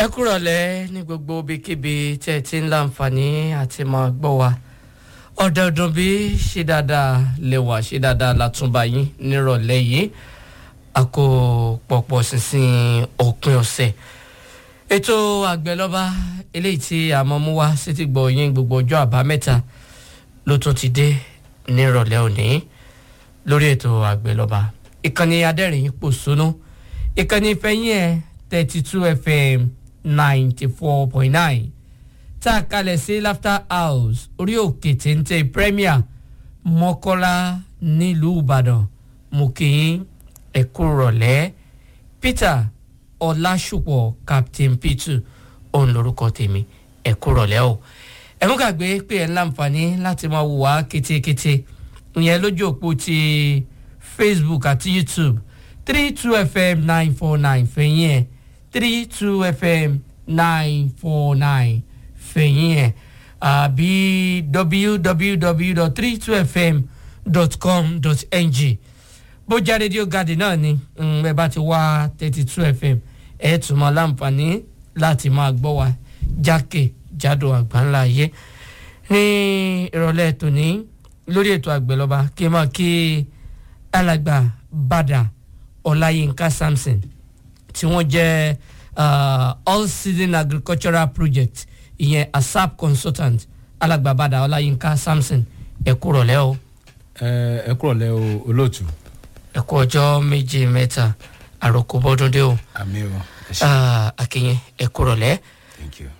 ẹ kúrọ̀lẹ́ ní gbogbo ibikíbi tẹ́ ẹ ti ń láǹfààní àti máa gbọ́ wa ọ̀dọ̀ọ̀dún bí ṣe dáadáa lè wà ṣe dáadáa látúnbà yín nírọ̀lẹ́ yìí a kò pọ̀pọ̀ sísìn òpin ọ̀sẹ̀ ètò àgbẹ̀lọ́ba eléyìí tí àmọ́ mú wá sí ti gbọ́ yín gbogbo ọjọ́ àbámẹ́ta ló tún ti dé nírọ̀lẹ́ òní lórí ètò àgbẹ̀lọ́ba ìkànnì adẹ́rìn pòṣónú ìkànnì ìfẹ́yìn ẹ̀ thirty two fm ninety four point nine tá a kalẹ̀ sí laughter house orí òkè téńté premier mọ́kọ́lá nílùú ìbàdàn mo kì í ẹ̀kú rọ̀lẹ́ peter ọlásùpọ̀ captain p2 òun lorúkọ tèmi ẹ̀kú rọ̀lẹ́ o ẹ̀mú gbàgbé pé ẹ̀ ń láǹfààní láti máa wò wá kétékété ìyẹn lójú òpó ti facebook àti youtube three two fm nine four nine fẹ̀yìn ẹ̀ three two fm nine four nine fẹ̀yìn ẹ̀ àbí www.32fm.com.ng bójá rédíò gàdì náà ni ẹ bá ti wá thirty two fm ẹ tún mọ láǹfààní láti máa gbọ́ wa jákè jádò àgbáńlá ayé ní ìrọ̀lẹ́ tòní lórí ètò àgbẹ̀lọba kí n máa kí alàgbà bàdà ọláyínká samson tí wọ́n jẹ́ uh, all season agricultural project ìyẹn asap consultant alàgbà bàdà ọláyínká samson ẹ kú rọ̀lẹ́ o ẹ ẹ kúrọ̀lẹ́ o olóòtú. ẹ kú ọjọ́ méjì mẹ́ta àròkọ bọ́dún dé o àmì o ẹ ṣe Ah, akínyìn ẹ kú rọ̀lẹ́. thank you.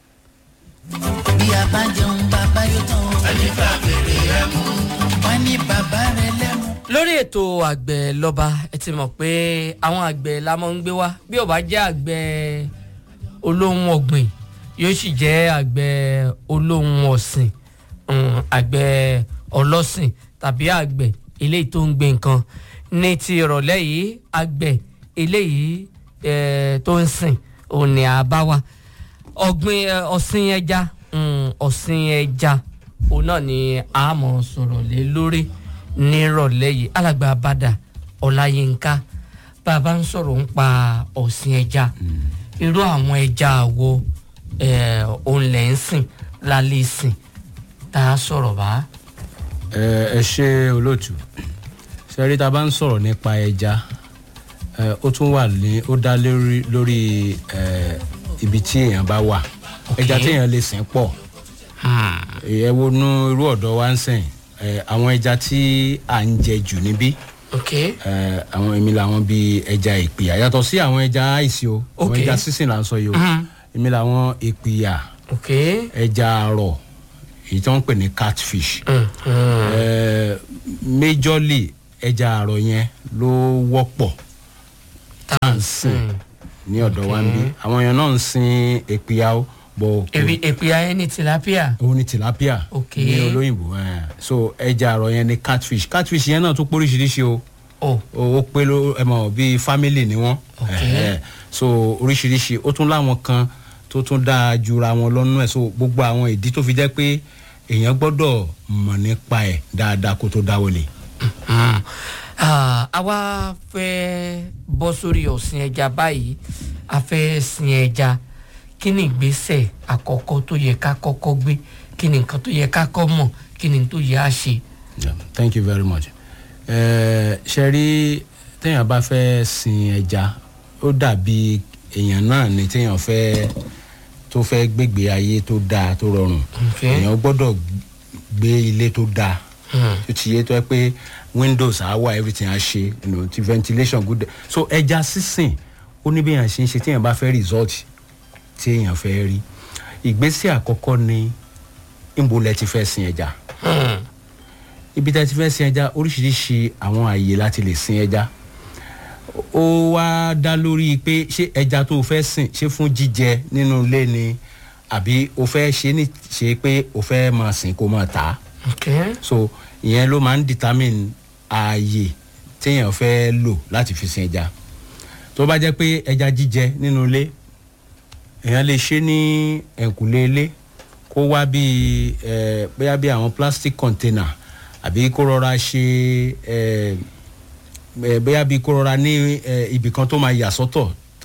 bí a bá jẹun bàbá yóò tán o. ẹni bá bèrè ẹ mú. wọ́n ní bàbá rẹ lẹ́mu. lórí ètò àgbẹ̀ lọ́ba ẹ ti mọ̀ pé àwọn àgbẹ̀ la máa ń gbé wá bí ó bá jẹ́ àgbẹ̀ olóhùn ọ̀gbìn yóò sì jẹ́ àgbẹ̀ olóhùn ọ̀sìn um, àgbẹ̀ ọlọ́sìn tàbí àgbẹ̀ eléyìí tó ń gbé nǹkan ní ti ìrọ̀lẹ́ yìí àgbẹ̀ eléyìí eh, tó ń sìn òun ni àbá wa ọ̀gbìn eh, ọ̀sìn ẹja um, ọ̀sìn ẹja òun náà ni a mọ̀ sọ̀rọ̀ lé lórí nírọ̀lẹ́ yìí alàgbà bàdà ọláyínká bàbá ń sọ̀rọ̀ ń pa ọ̀sìn ẹja irú àwọn ẹja wo eh, òun lẹ̀ ń sìn lálẹ́ sìn tá a sọ̀rọ̀ bá. ẹ ẹ ṣe olóòtú sẹ́rí tá a bá ń sọ̀rọ̀ nípa ẹja ẹ, ó tún wà ní ó dá lórí lórí ẹ, ibi tí èèyàn bá wà ẹja tí èèyàn lè sìn pọ̀ ẹ wo nú irú ọ̀dọ́ wa ń sìn ẹ, àwọn ẹja tí à ń jẹ jù níbí ok ẹ, àwọn èmi làwọn bíi ẹja ìpìyà yàtọ̀ sí àwọn ẹja àìsí o àwọn Ok. ẹja sísìn là ń sọ yìí o èmi làwọn ìpìyà ok ẹja àrọ̀ èyí tí wọ́n ń pè ní catfish mm, mm. eh, majorly ẹja àrọ̀ yẹn ló wọ́pọ̀ tá à ń sìn ní ọ̀dọ̀ wa ń bí àwọn èèyàn náà ń sin èpìyà ó bọ̀ kò èpì èpì ayé ní tilapia òun ni tilapia Ok. ní olóyìnbó eh. so ẹja àrọ̀ yẹn ni catfish catfish yẹn náà tún póríṣiríṣi o o ó ó pé ló ẹ mọ̀ bíi family ni wọ́n Ok. Eh, so oríṣiríṣi ó tún láwọn kan tó tún dáa jura wọn lọ́nú ẹ̀ so gbogbo àwọn ìdí tó fi jẹ́ pé èèyàn gbọ́dọ̀ mọ̀ nípa ẹ̀ dáadáa kó tó dáwọ́lé. Mm. Ah, àwa fẹ́ bọ́ sórí ọ̀sìn ẹja báyìí a fẹ́ sin ẹja kí ni ìgbésẹ̀ àkọ́kọ́ tó yẹ ká kọ́kọ́ gbé kí ni nǹkan tó yẹ ká kọ́ mọ̀ kí ni tó yẹ á ṣe. Yeah, thank you very much. Ẹ ṣe rí téèyàn bá fẹ́ sin ẹja ó dàbí èèyàn náà ni téèyàn fẹ́ tó fẹ́ gbégbé ayé tó dáa tó rọrùn Okay. èèyàn gbọ́dọ̀ gbé ilé tó dáa Hmm. tó ti yé tó yẹ pé windows á wà everything á ṣe you know, ti ventilation good so ẹja sísìn ó ní bí èèyàn ṣe ń ṣe téèyàn bá fẹ́ result tí èèyàn fẹ́ rí ìgbésẹ̀ àkọ́kọ́ ni ìbò lẹ ti fẹ́ sin ẹja Hmm. ibi tí a ti fẹ́ sin ẹja oríṣiríṣi àwọn àyè láti lè sin ẹja ó wá dá lórí pé ṣé ẹja tó o fẹ́ sìn ṣé fún jíjẹ nínú ilé ni àbí o fẹ́ ṣe ní ṣe pé o fẹ́ máa sìn kó máa tà á ok so ìyẹn ló máa ń determine ààyè téèyàn fẹ́ lò láti fi sin ẹja tó bá jẹ́ pé ẹja jíjẹ nínú ilé èèyàn lè ṣe ní ẹ̀kúlé ilé kó wá bíi ẹ̀ bóyá bíi àwọn plastic container àbí kó rọra ṣe ẹ̀ ẹ̀ bóyá bíi kó rọra ní ẹ̀ ibì kan tó máa yà sọ́tọ̀ tá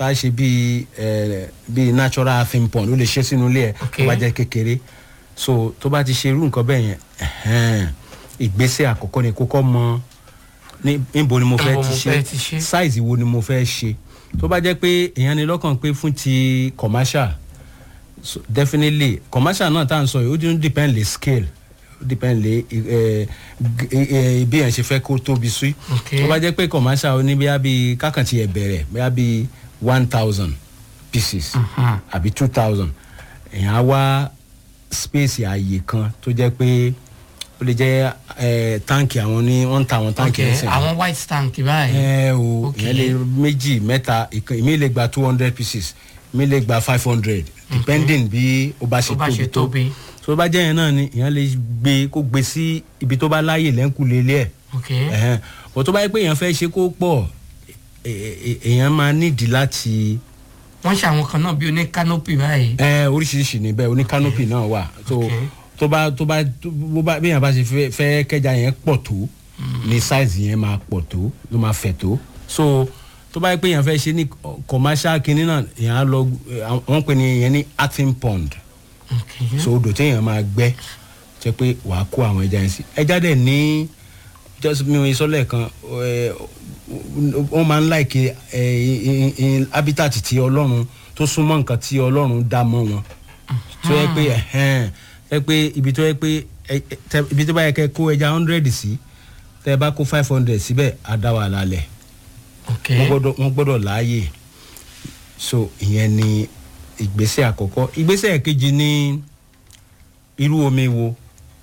tá a ṣe bíi ẹ bíi natural thing pond ó lè ṣe sínú ilé ẹ Ok. tó bá jẹ́ kékeré so tó bá ti ṣe irú nǹkan bẹ́ẹ̀ yẹn ẹ̀hẹ́n, ìgbésẹ̀ àkọ́kọ́ ni kókó mọ ní níbo ni mo fẹ́ Níbo ti mo ṣe fẹ́ ti ṣe. size wo ni mo fẹ́ ṣe tó bá jẹ́ pé èèyàn ni lọ́kàn pé fún ti commercial so definitely commercial náà tá à ń sọ yìí ó dín depend lè scale ó depend lè ẹ ẹ bí èèyàn ṣe fẹ́ kó tóbi sí Ok. tó bá jẹ́ pé commercial ó ní bí i kákàntì ẹ̀ bẹ̀rẹ̀ bí i one thousand pieces àbí two thousand èèyàn á wá space ààyè kan tó jẹ́ pé ó lè jẹ́ ẹ táǹkì àwọn ní wọ́n ń ta àwọn ok táǹkì ẹ̀sìn àwọn white tank báyìí ẹ o Ok. ìyẹn lè méjì mẹ́ta ìkan ìmí lè gba two hundred pieces ìmí lè gba five hundred depending bí ó bá ṣe Tó bá ṣe tóbi tó tóbi. tó bá jẹ́ yẹn náà ni ìyẹn lè gbé kó gbé sí ibi tó bá láàyè lẹ́ńkùlé ilé ẹ̀ ok ẹ̀hẹ́n bó tó bá yẹ pé èèyàn fẹ́ ṣe kó pọ̀ ẹ- ẹ- èèyàn máa nídìí láti wọ́n ṣe àwọn kan náà bí oní canopy báyìí ẹ oríṣiríṣi níbẹ̀ oní canopy náà wà tó Ok. tó bá tó bá tó bó bá bí èèyàn bá ṣe fẹ́- fẹ́ kẹja yẹn pọ̀ tó ní size yẹn máa pọ̀ tó ló máa fẹ̀ tó so tó bá yẹ pé èèyàn fẹ́ ṣe ní commercial kinní náà èèyàn á lọ ẹ, wọ́n pè ní yẹn ní acting pond ok so odò téèyàn máa gbẹ́ jẹ́ pé wàá kó àwọn ẹja yẹn sí ẹja dẹ̀ ní just mi ò sọ lẹ́ẹ̀kan ẹ, wọ́n máa ń láìkè habitat tí ọlọ́run tó súnmọ́ nǹkan tí ọlọ́run dá mọ́ wọn tó yẹ pé ẹ̀hẹ́n, ẹ pé ibi tó yẹ pé ẹ- ẹ- tẹ- ibi tó bá yẹ kẹ́ kó ẹja hundred sí tẹ́ ẹ bá kó five hundred síbẹ̀ á dá wà lálẹ́ ok wọ́n gbọ́dọ̀ wọ́n gbọ́dọ̀ láàyè so ìyẹn ni ìgbésẹ̀ àkọ́kọ́ ìgbésẹ̀ kejì ni irú omi wo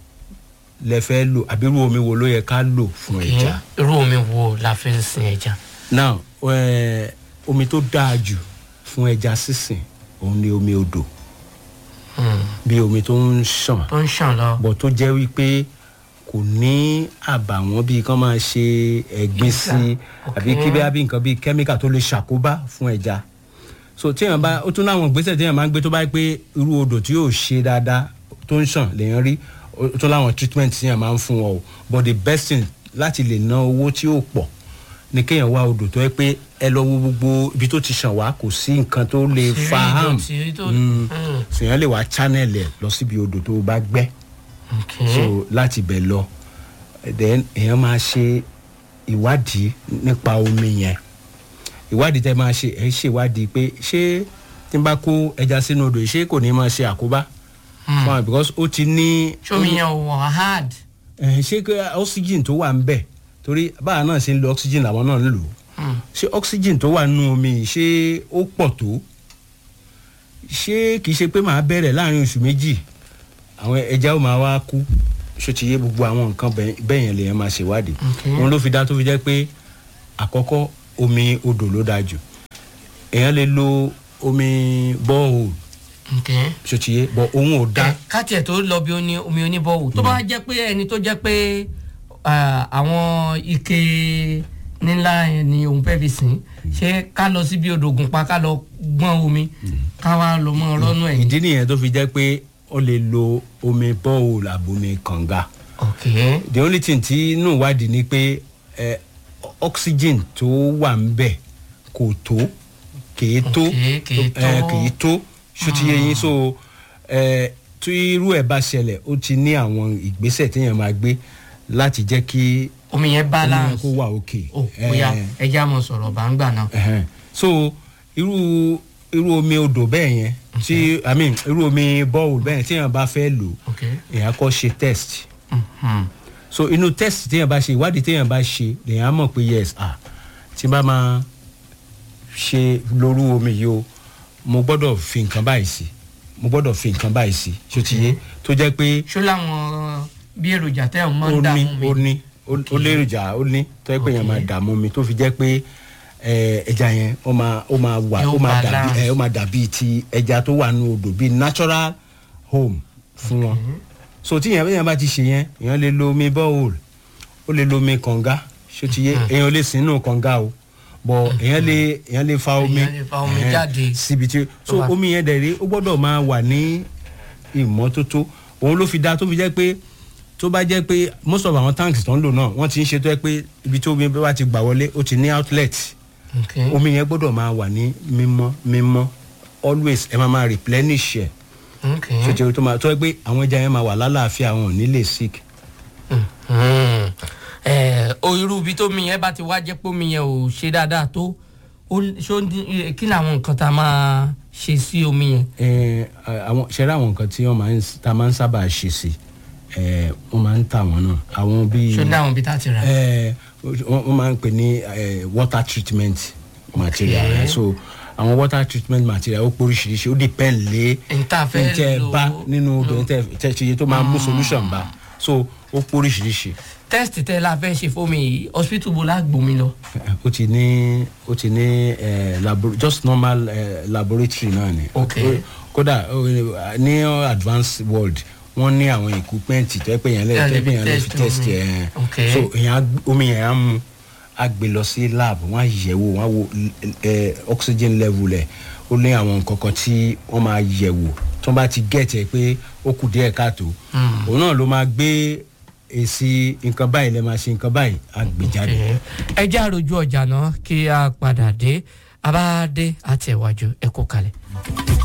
lẹ fẹ́ lò àbí irú omi wo ló yẹ ká lò fún ẹja. irú omi wo la fi ń sin ẹja now eh, omi tó dáa jù fún ẹja sísìn òun ni omi odò Hmm, bí omi tó ń ṣàn tó ń ṣàn lọ bọ̀ tó jẹ́ wípé kò ní àbàwọ́n bíi kán máa ṣe ẹ̀gbin sí Ok. àbí kí bí bí nǹkan bíi kẹ́míkà tó lè ṣàkóbá fún ẹja so téèyàn bá ó tún láwọn ìgbésẹ̀ téèyàn máa ń gbé tó bá yẹ pé irú odò tí yóò ṣe dáadáa tó ń ṣàn lèèyàn rí ó tún láwọn treatment téèyàn máa ń fún wọn o but the best thing láti lè ná owó tí yóò pọ̀ ni kéèyàn wá odò tó yẹ pé ẹ lọ wo gbogbo ibi tó ti ṣàn wá kò sí nǹkan tó lè Sí, fa harm ìdọ̀tí tó- Mm. Mm. sèèyàn lè wá channel ẹ lọ síbi odò tó bá gbẹ́ ok so láti bẹ̀ lọ then èèyàn máa ṣe ìwádìí nípa omi yẹn ìwádìí tẹ máa ṣe ẹ ṣèwádìí pé ṣé tí n bá kó ẹja sínú odò yìí ṣé kò ní máa ṣe àkóbá fún wa because ó ti ní ṣómi yẹn ò wọ̀ hard ẹ ṣé kí oxygen tó wà ń bẹ̀ torí báwa náà ṣe ń lo oxygen làwọn náà ń lò ó Hmm, ṣé oxygen tó wà nínú omi yìí ṣé ó pọ̀ tó ṣé kìí ṣe pé màá bẹ̀rẹ̀ láàrin oṣù méjì àwọn ẹja ó máa wá kú ṣó ti yé gbogbo àwọn nǹkan bẹ́ẹ̀- bẹ́ẹ̀ yẹn lèèyàn máa ṣèwádìí Ok. òun ló fi dá tó fi jẹ́ pé àkọ́kọ́ omi odò ló dáa jù èèyàn lè lo omi borehole ok ṣó ti yé bọ̀ òun ò dá ẹ káàtì ẹ̀ tó lọ bí oní omi oníbọ̀wò tó bá jẹ́ pé ẹni tó jẹ́ pé ah, àwọn ike nílá yẹn ni òun fẹ́ fi sìn ṣé ká lọ síbi odò Ògùnpa ká lọ gbọ́n omi ká wá lọ mọ́ ọlọ́nù ẹ̀yìn. ìdí nìyẹn tó fi jẹ́ pé ó lè lo omi borehole àbomi kànga. ok the only thing tí inú ìwádìí ni pé ẹ oxygen tó wà ń bẹ̀ kò tó kìí tó Ok, kìí tó. ẹ, kìí tó ṣùtì yẹn so ẹ tí irú ẹ̀ bá ṣẹlẹ̀ ó ti ní àwọn ìgbésẹ̀ téèyàn máa gbé láti jẹ́ kí omi yẹn omi balance yẹn kó wà òkè. ó bóyá ẹja mọ̀ sọ̀rọ̀ bá ń gbà náà. Ẹhẹn. so irú irú omi odò bẹ́ẹ̀ yẹn tí i mean irú omi bọ́ọ̀lù bẹ́ẹ̀ yẹn téèyàn bá fẹ́ lò ok èèyàn kọ́ ṣe test Mhm. so inú test téèyàn bá ṣe ìwádìí téèyàn bá ṣe lèèyàn á mọ̀ pé yes ah tí n bá máa ṣe lóru omi yìí o mo gbọ́dọ̀ fi nǹkan báyìí sí mo gbọ́dọ̀ fi nǹkan báyìí sí ṣó ti yé tó jẹ́ pé ṣó láwọn bí èròjà tẹ́ ọ̀ mọ́ ó ń ní dààmú ó mi. ní ó- ó léròjà ó ní tó jẹ́ pé èèyàn máa dààmú mi tó fi jẹ́ pé ẹ, ẹja yẹn ó máa ó máa wà Yóò ó máa dàbí balance. ẹ, ó máa dàbí ti ẹja tó wà nínú odò bíi natural home fún wọn so tí èèyàn èèyàn bá ti ṣe yẹn èèyàn lè lo omi borehole ó lè lo omi kànga ṣó ti yé èèyàn lè sínú kànga o bọ̀ èèyàn lè èèyàn lè fa omi Èèyàn lè fa omi ẹhẹn, jáde. síbi tí so wà. omi yẹn dẹ̀ rí ó gbọ́dọ̀ máa wà ní ìmọ́tótó òun ló fi da tó fi jẹ́ pé tó bá jẹ́ pé most of àwọn tanks tó ń lò náà wọ́n ti ń ṣe tó yẹ pé ibi tó omi bá ti gbà wọlé ó ti ní outlet Okay. omi yẹn gbọ́dọ̀ máa wà ní mímọ́ mímọ́ always ẹ máa máa replenish ẹ̀ Okay. ṣètìlú tó máa tó ẹ pé àwọn ẹja yẹn máa wà lálàáfíà wọn ò ní lè sick. Hmm. Eh, o irú ibi tó mi yẹn bá ti wá jẹ́ pé omi yẹn ò ṣe dáadáa tó ó ṣó ń dín- eh, kí ni àwọn nǹkan tá a máa ṣe sí omi yẹn. ẹ àwọn ṣẹlẹ àwọn nǹkan tí wọn máa ń ta máa ń sábà ṣe sí ẹ wọn máa ń tà wọn náà àwọn bíi ṣó ní àwọn ibi tá a ti rà. ẹ wọn wọn máa ń pè ní ẹ, water treatment material Okay. ẹ so àwọn water treatment material ó póríṣiríṣi ó depend lé n ta fẹ́ tẹ lò bá nínú obìnrin tẹ tẹ ṣe iye tó máa mú solution bá so ó póríṣiríṣi test tẹ la fẹ́ ṣe fómi yìí hospital bo la gbòmí lọ. ó ti ní ó ti ní ẹ labo just normal ẹ laboratory náà ni. Okay. Ó- kódà ó, ní advanced world wọ́n ní àwọn equipment tó yẹ pé yẹn lè Yeah, tó yẹ pé lè yẹn lè test fi test omi. ẹ̀ Okay. so èyàn á gb- omi yẹn á mu á gbé lọ sí lab wọ́n á yẹ̀ wò wọ́n á wo ẹ oxygen level ẹ̀ ó ní àwọn nǹkan kan tí wọ́n máa yẹ̀ wò tó bá ti get ẹ pé ó kù díẹ̀ káàtó òun náà ló máa gbé èsì nǹkan báyìí lè máa ṣe nǹkan báyìí á gbé jáde. ẹ jẹ́ àròjù ọjà náà kí a padà dé a bá dé àtẹ̀wájú ẹ kó kalẹ̀.